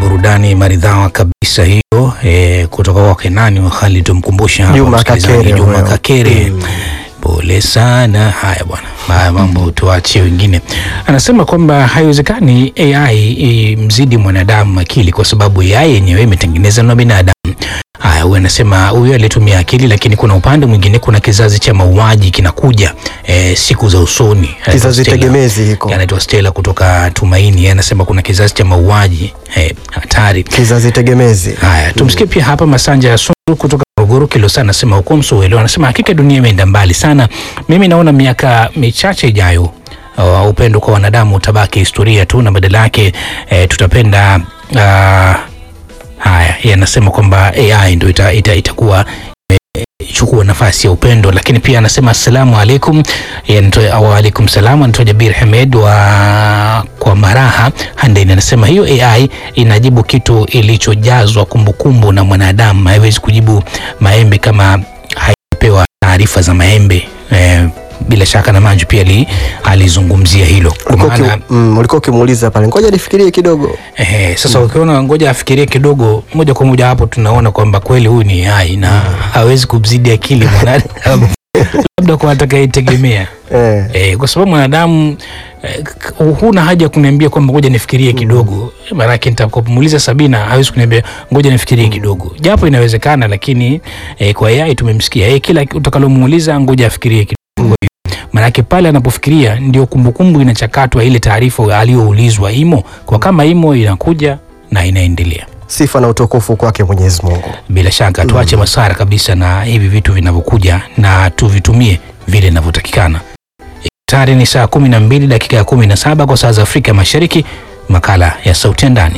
burudani maridhawa kabisa hiyo e, kutoka kwa Kenani wa Khalid tumkumbusha hapa Juma msikilizaji, Kakere Juma huyo. Kakere pole sana. Haya bwana, haya mambo tuachie wengine. Anasema kwamba haiwezekani AI imzidi mwanadamu akili kwa sababu AI yenyewe imetengenezwa na binadamu. Haya, huyu anasema huyu alitumia akili, lakini kuna upande mwingine, kuna kizazi cha mauaji kinakuja e, siku za usoni. Kizazi Stella. tegemezi hiko, anaitwa Stella kutoka Tumaini, yeye anasema kuna kizazi cha mauaji eh, hatari. kizazi tegemezi. Haya, tumsikie pia hapa Masanja ya Sundu kutoka Morogoro Kilosa, anasema huko Msowelo, anasema hakika dunia imeenda mbali sana. Mimi naona miaka michache ijayo uh, upendo kwa wanadamu utabaki historia tu na badala yake eh, tutapenda uh, haya, yeye anasema kwamba AI ndio ita, ita, itakuwa chukua nafasi ya upendo, lakini pia anasema assalamu alaikum, Yeye anatoa- wa alaikum salam, anatoa Jabir Hamed wa kwa Maraha Handeni, anasema hiyo AI inajibu kitu ilichojazwa kumbukumbu na mwanadamu, haiwezi kujibu maembe kama haipewa taarifa za maembe. Eh, bila shaka na Manju pia ali- alizungumzia hilo kwa Ulikuwa maana uki- mm, ulikuwa ukimuuliza pale, ngoja nifikirie kidogo. Ehe, sasa ukiona ngoja afikirie kidogo, moja kwa moja hapo tunaona kwamba kweli huyu ni AI na hawezi kumzidi akili mwanadamu labda kwa atakayetegemea Eh, eh, kwa sababu mwanadamu eh, k- huna haja ya kuniambia kwamba ngoja nifikirie kidogo, maanake nitakomuuliza Sabina hawezi kuniambia ngoja nifikirie kidogo, japo inawezekana, lakini eh, kwa AI tumemsikia eh, kila utakalomuuliza ngoja afikirie kidogo Manake pale anapofikiria ndio kumbukumbu inachakatwa, ile taarifa aliyoulizwa imo, kwa kama imo inakuja na inaendelea. sifa na utukufu kwake Mwenyezi Mungu. Bila shaka tuache masara kabisa na hivi vitu vinavyokuja na tuvitumie vile inavyotakikana. Tayari ni saa kumi na mbili dakika ya kumi na saba kwa saa za Afrika Mashariki. Makala ya Sauti ya Ndani.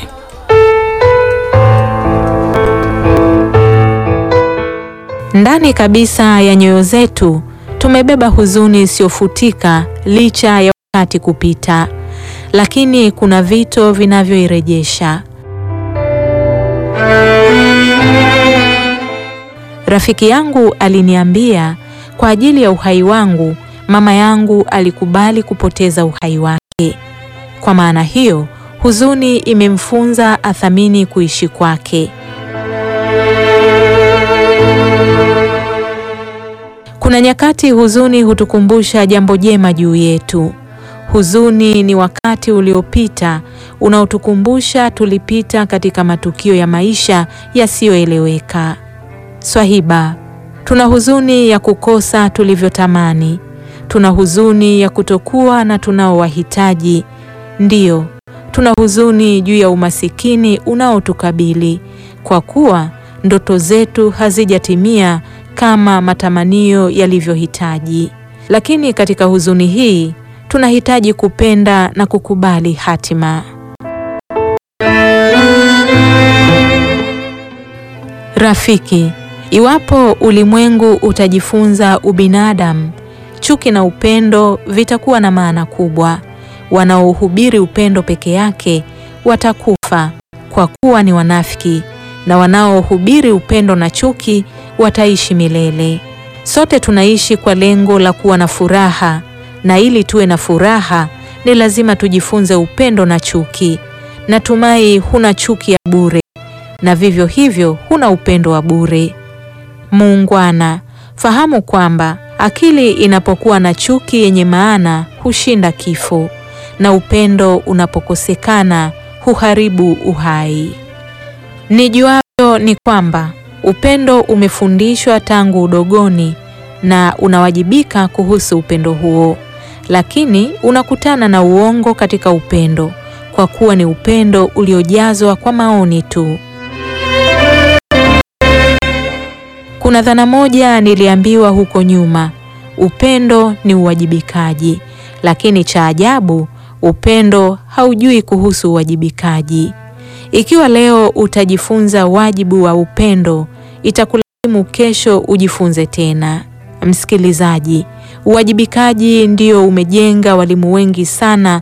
Ndani kabisa ya nyoyo zetu tumebeba huzuni isiyofutika licha ya wakati kupita, lakini kuna vito vinavyoirejesha. Rafiki yangu aliniambia kwa ajili ya uhai wangu, mama yangu alikubali kupoteza uhai wake. Kwa maana hiyo, huzuni imemfunza athamini kuishi kwake. Kuna nyakati huzuni hutukumbusha jambo jema juu yetu. Huzuni ni wakati uliopita unaotukumbusha tulipita katika matukio ya maisha yasiyoeleweka. Swahiba, tuna huzuni ya kukosa tulivyotamani. Tuna huzuni ya kutokuwa na tunaowahitaji. Ndiyo, tuna huzuni juu ya umasikini unaotukabili kwa kuwa ndoto zetu hazijatimia kama matamanio yalivyohitaji. Lakini katika huzuni hii tunahitaji kupenda na kukubali hatima. Rafiki, iwapo ulimwengu utajifunza ubinadamu, chuki na upendo vitakuwa na maana kubwa. Wanaohubiri upendo peke yake watakufa kwa kuwa ni wanafiki, na wanaohubiri upendo na chuki wataishi milele. Sote tunaishi kwa lengo la kuwa na furaha, na ili tuwe na furaha ni lazima tujifunze upendo na chuki. Natumai huna chuki ya bure na vivyo hivyo huna upendo wa bure. Muungwana, fahamu kwamba akili inapokuwa na chuki yenye maana hushinda kifo, na upendo unapokosekana huharibu uhai. Nijuavyo ni kwamba upendo umefundishwa tangu udogoni na unawajibika kuhusu upendo huo, lakini unakutana na uongo katika upendo, kwa kuwa ni upendo uliojazwa kwa maoni tu. Kuna dhana moja niliambiwa huko nyuma, upendo ni uwajibikaji, lakini cha ajabu, upendo haujui kuhusu uwajibikaji. Ikiwa leo utajifunza wajibu wa upendo, itakulazimu kesho ujifunze tena. Msikilizaji, uwajibikaji ndio umejenga walimu wengi sana